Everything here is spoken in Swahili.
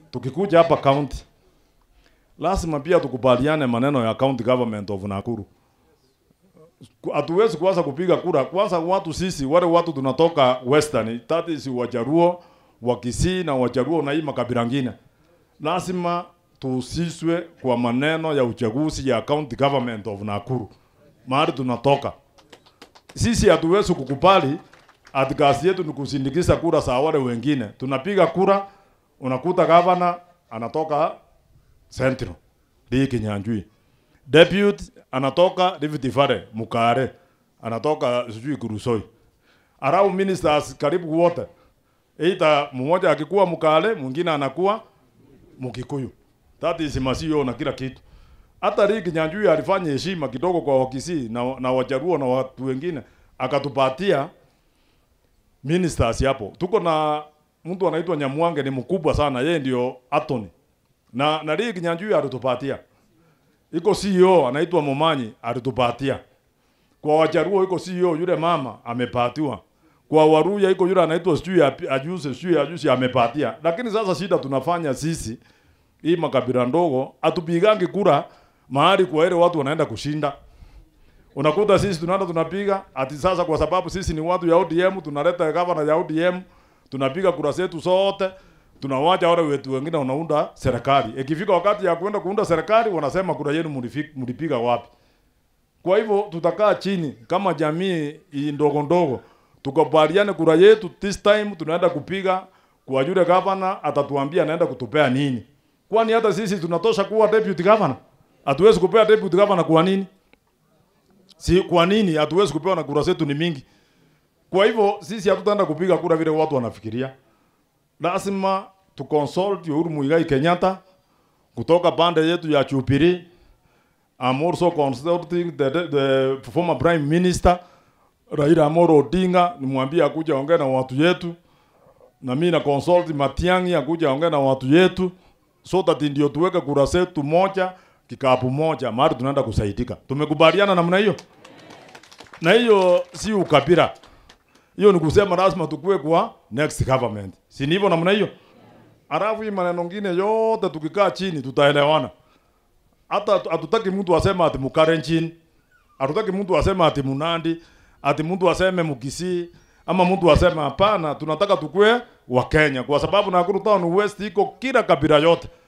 tukikuja hapa county lazima pia tukubaliane maneno ya county government of Nakuru. Ku- Hatuwezi kuanza kupiga kura kwanza, watu sisi wale watu tunatoka western, that is Wajaruo, Wakisii na Wajaruo na hii makabila ngine, lazima tuhusishwe kwa maneno ya uchaguzi ya county government of Nakuru, mahali tunatoka sisi. Hatuwezi kukubali ati kazi yetu ni kusindikiza kura za wale wengine. Tunapiga kura, unakuta gavana anatoka Central Lee Kinyanjui, deputy anatoka Rift Valley Mukare, anatoka sijui Kurusoi, arau ministers karibu wote, either mmoja akikuwa Mukale, mwingine anakuwa Mukikuyu. That is masio na kila kitu. Hata Lee Kinyanjui alifanya heshima kidogo kwa Wakisii na, na Wajaruo na watu wengine, akatupatia ministers hapo. Tuko na mtu anaitwa Nyamwange, ni mkubwa sana, yeye ndio attorney na na Lee Kinyanjui alitupatia. Iko CEO anaitwa Momanyi alitupatia. Kwa Wajaruo iko CEO yule mama amepatiwa. Kwa Waruya iko yule anaitwa sijui api- ajuze sijui ajuzi amepatia. Lakini sasa shida tunafanya sisi hii makabila ndogo atupigangi kura mahali kwa ile watu wanaenda kushinda. Unakuta sisi tunaenda tunapiga ati sasa, kwa sababu sisi ni watu ya ODM, tunaleta gavana ya ODM, tunapiga kura zetu zote, tunawacha wale wetu wengine wanaunda serikali. Ikifika wakati ya kwenda kuunda serikali, wanasema kura yenu mulifi- mulipiga wapi? Kwa hivyo tutakaa chini kama jamii hii ndogo ndogo, tukubaliane kura yetu this time tunaenda kupiga kwa yule gavana, atatuambia anaenda kutupea nini. Kwani hata sisi tunatosha kuwa deputy governor? Hatuwezi kupea deputy governor kwa nini? Si kwa nini hatuwezi kupewa na kura zetu ni mingi? Kwa hivyo sisi hatutaenda kupiga kura vile watu wanafikiria. Lazima tu consult Uhuru Muigai Kenyatta kutoka pande yetu ya Jubilee. I'm also consulting the, the, the former prime minister Raila Amolo Odinga, nimwambie akuja ongea na watu yetu, na mimi na consult Matiang'i akuja ongea na watu yetu, so that ndio tuweke kura zetu moja kikapu moja, mahali tunaenda kusaidika. Tumekubaliana namna hiyo, na hiyo si ukabila, hiyo ni kusema lazima tukue kwa next government, si ni hivyo namna hiyo? Alafu hii maneno ngine yote tukikaa chini tutaelewana. Hata hatu- hatutaki mtu aseme ati Mukalenjin, hatutaki mtu aseme ati Munandi, ati mtu aseme Mukisii ama mtu aseme hapana. Tunataka tukue wa Kenya kwa sababu Nakuru Town West iko kila kabila yote.